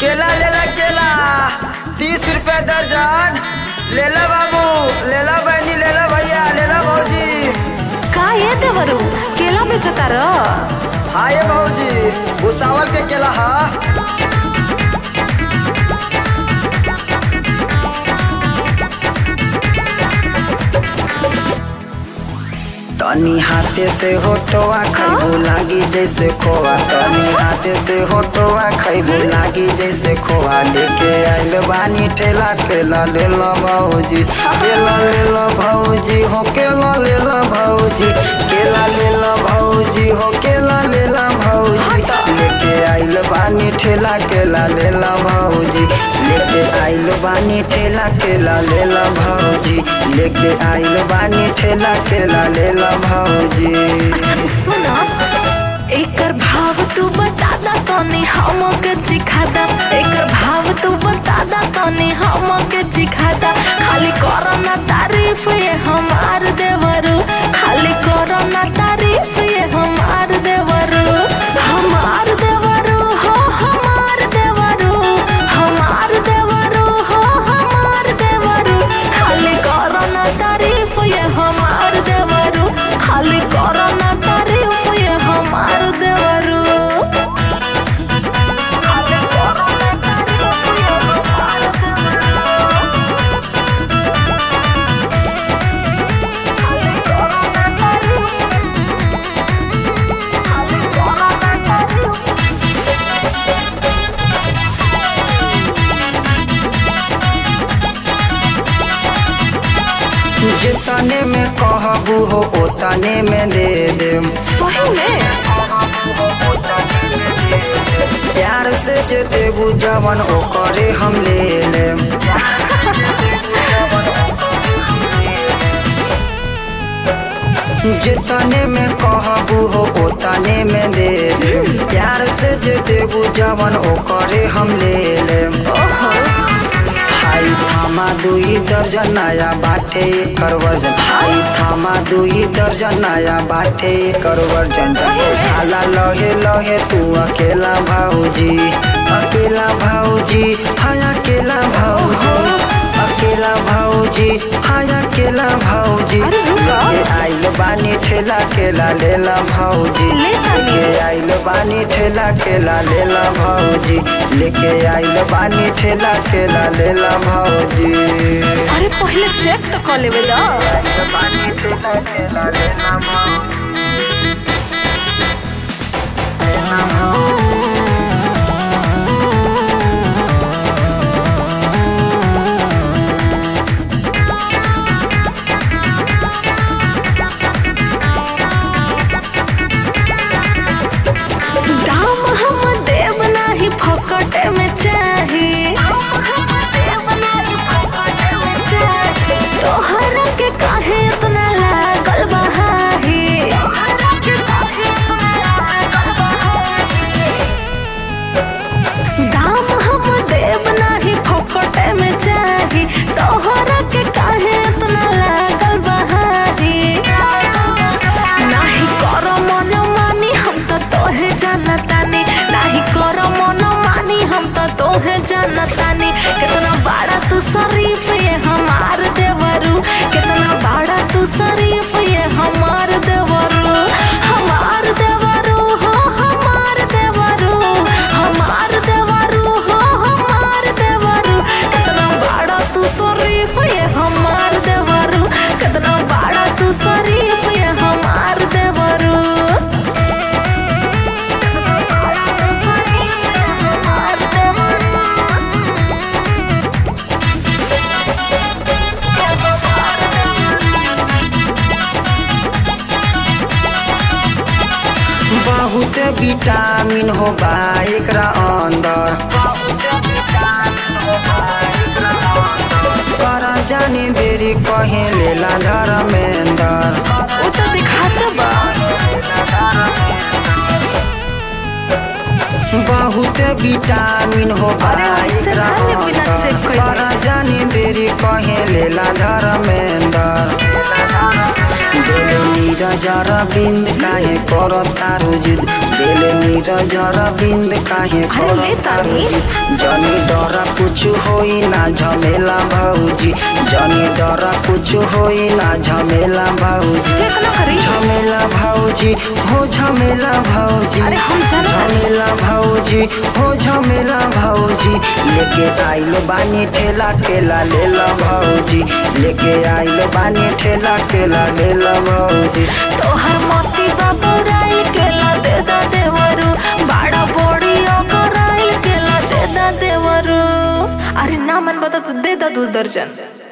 केला लेला केला तीस रुपए दर्जन लेला बाबू लेला बहनी लेला भैया लेला भौजी का ये देवरू केला बेचतार हाँ ये भौजी भूसावल के केला हा तनी हाथे से होटवा खैबू लागी जैसे खोआ तनी हाथे से होटवा खैबू लागी जैसे खोआ लेके आइल बानी ठेला केला ले लो भौजी केला ले लो भौजी हो केला ले लो भौजी केला ले लो भौजी हो केला ले लो भौजी लेके आइल बानी ठेला केला ले लो भौजी लेके आइल बानी ठेला केला ले लो भौजी लेके आइल बानी ठेला केला ले लो भौजी सुन एकर भाव तू बता दा तनी हमके चिखादा एकर भाव तू बता दा तनी हमके चिखादा खाली करो ना तारीफ ये हमार देवरू खाली करो ना तारीफ ये हमार देवरू हमार देवरू हो हमार देवरू हमार देवरू हो हमार देवरू खाली करो ना तारीफ ये हमार देवरू खाली करो ना तारीफ ये हमार देवरू खाली करो ना तारीफ ये हमार देवरू खाली करो ना तारीफ खाली करो ना तारीफ जितने में कहबू हो ओतने में दे देम सही में प्यार से जे देबू जवन ओकरे हम ले लेम जितने में कहबू हो ओतने में दे देम प्यार से जे देबू जवन ओकरे हम ले लेम हाई थामा दुई दर्जन नया बाटे एकर वर्जन हाई थामा दुई दर्जन नया बाटे एकर वर्जन खाला लहे लहे तू अकेला भाऊजी अकेला भाऊजी हाँ अकेला भाऊजी अकेला भाऊजी हाँ अकेला भाऊजी अरे रुका। लेके आइल बानी ठेला केला लेला भाऊजी ले तानी। लेके आइल बानी ठेला केला लेला भाऊजी लेके आइल बानी ठेला केला लेला भाऊजी अरे पहले चेक तो कर लेवे दा बानी ठेला केला लेला भाऊजी लेला भाऊजी दाम हम देव नाही फकटे में चाही तोहरा के काहे इतना लागल बहाही दाम हम देव नाही फकटे में चाही तोहरा के काहे इतना लागल बहाही नाही कर मन मानी हम तो तोहे जानतानी नाही कर मन मानी हम तो तोहे जानतानी कितना बड़ा तू शरीफ ये हमार देवरू कितना बड़ा तू शरीफ ये हमार देवरू हमार देवरू हो हमार देवरू हमार देवरू हो हमार देवरू कितना बड़ा तू शरीफ ये हमार देवरू कितना बड़ा तू शरीफ ये हमार देवरू बहुत विटामिन हो बा एकरा अंदर कर जानी देरी कहे लेला धर्मेंदर वो तो दिखाता बा बहुत विटामिन हो बा अरे उससे एकरा खाने बिना check अंदर कइले। कर जानी देरी कहे लेला धर्मेंदर दिल नीरज बिंद काहे करो तारू जिद दिल नीरज बिंद काहे अरे करो ले तारू तानी। जिद जनी डर कुछ होई ना झमेला भौजी जनी डर कुछ होई ना झमेला भौजी चेक ना करी झमेला भौजी हो झमेला भौजी अरे हम जाना तानी। झमेला भौजी हो झमेला भौजी लेके आइल बानी ठेला केला लेला भौजी लेके आइल बानी ठेला केला लेला भौजी तोहर मोती बाबूराइल केला दे दा देवरू बाड़ा बोड़ी ओकराइल केला दे दा देवरू अरे ना मन बता तो दे दा दू दर्जन